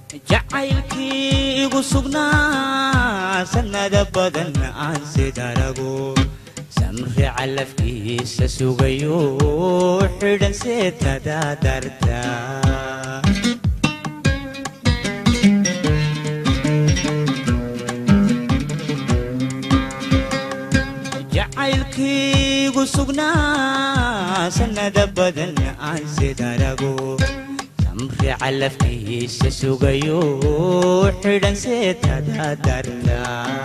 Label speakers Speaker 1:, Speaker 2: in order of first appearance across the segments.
Speaker 1: jacaylkii igu sugnaa sannada badan aan sidarago samri calafkiisa sugayo xidhan seetada darta jacaylkiigu sugnaa sannada badan aan sidarago samri calafkiisa sugayo xidhan seetada darta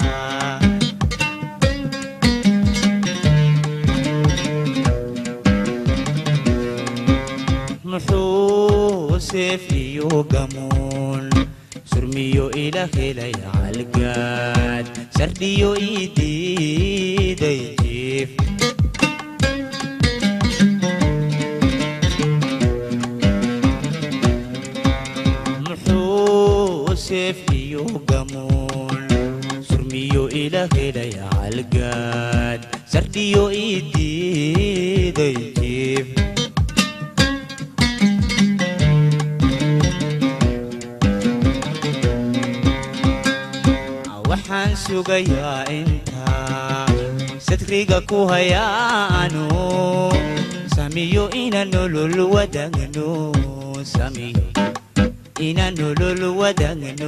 Speaker 1: muxuu seef iyo gamuun surmiyo ila helay halgaad sardhiyo ii diiday jiif muxuu seef iyo gamuun surmiyo ila helay halgaad sardhiyo ii diiday jiif waxaan sugayaa intaa sadriga ku hayaano samiyo ina nolol wadagno samiyo ina nolol wadagno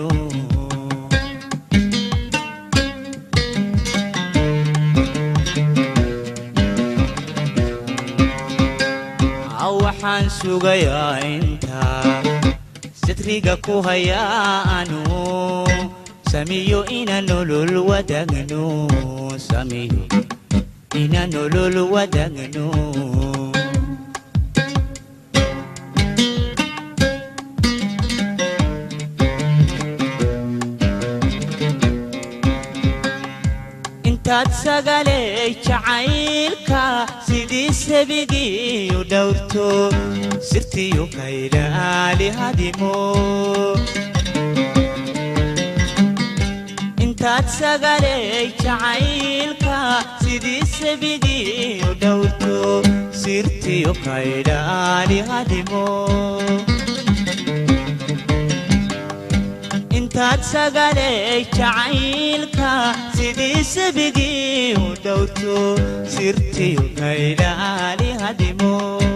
Speaker 1: waxaan sugayaa intaa sadriga ku hayaano samiyo ina nolol wadagno samiyo ina nolol wadagno intaad sagaley jacaylka sidii sabigiiyu dhowrto sirtiyu kaylaali hadimo intaad sagaley jacaylka sidii sabigiiyu dhowrto sirtiyu kaydhaali hadimo intaad sagaley jacaylka sidii sabigiiyu dhowrto sirtiyu kaydhaali hadimo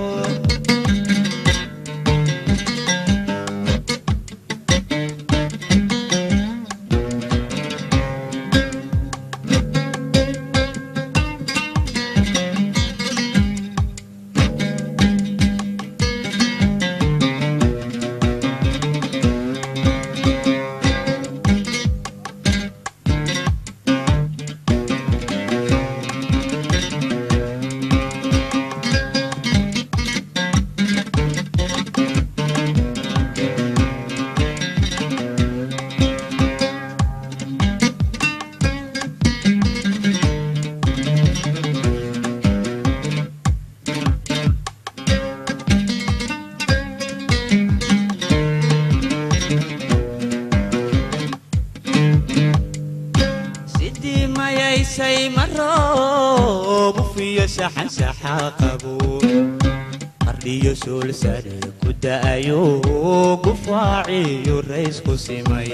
Speaker 1: sidii mayaysay maroob ufiyo saxan saxaa qabo qardhiyo suul sare ku da'ayo gufaaciyo raysku simay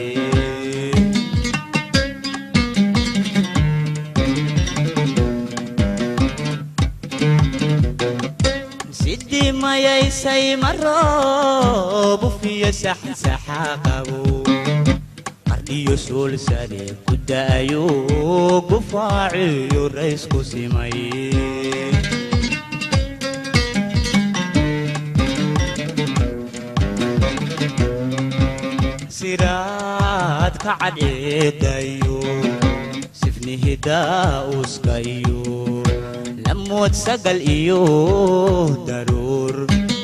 Speaker 1: sidii mayaysay maroob ufiyo saxan saxaa qabo qardhiyo suul sare ku da'ayo gufaaciyo raysku simay siraad ka cadceedayo sifnihi daa'uskayo lamood sagal iyo daruur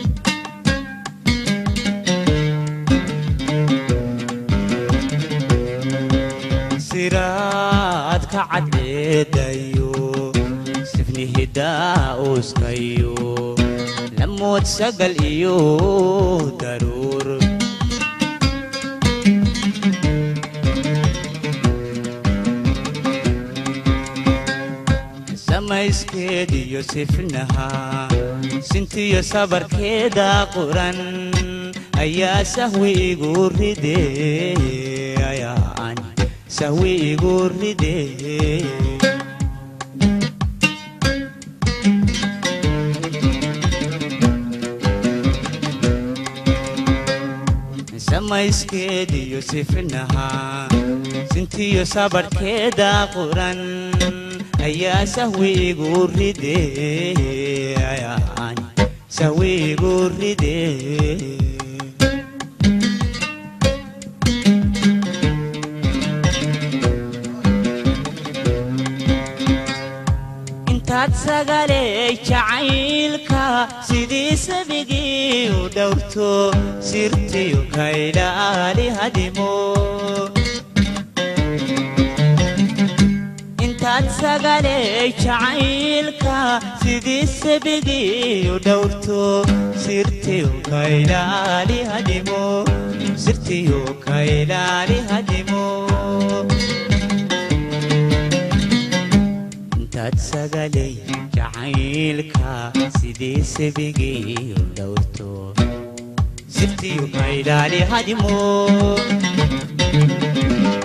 Speaker 1: siraad ka cadceedayo sifnihi daa'uskayo lamood sagal iyo daruur samayskeediyo sifnaha sintiyo sabarkeeda quran ayaa sahwi igu ride ayaan sahwi igu ride samayskeediyo sifnaha sintiyo sabarkeeda quran ayaa sahwi igu ride ayaan sahwi igu ride intaad sagaley jacaylka sidii sabigii u dhowrto sirtiyo kaydhaali hadimo intaad sagaley jacaylka sidii sabigii u dhowrto sirtiyo kaydhaali hadimo sirtiyo kaydhaali hadimo intaad sagalay jacaylka sidii sabigii u dhowrto sirtiyo kaydhaali hadimo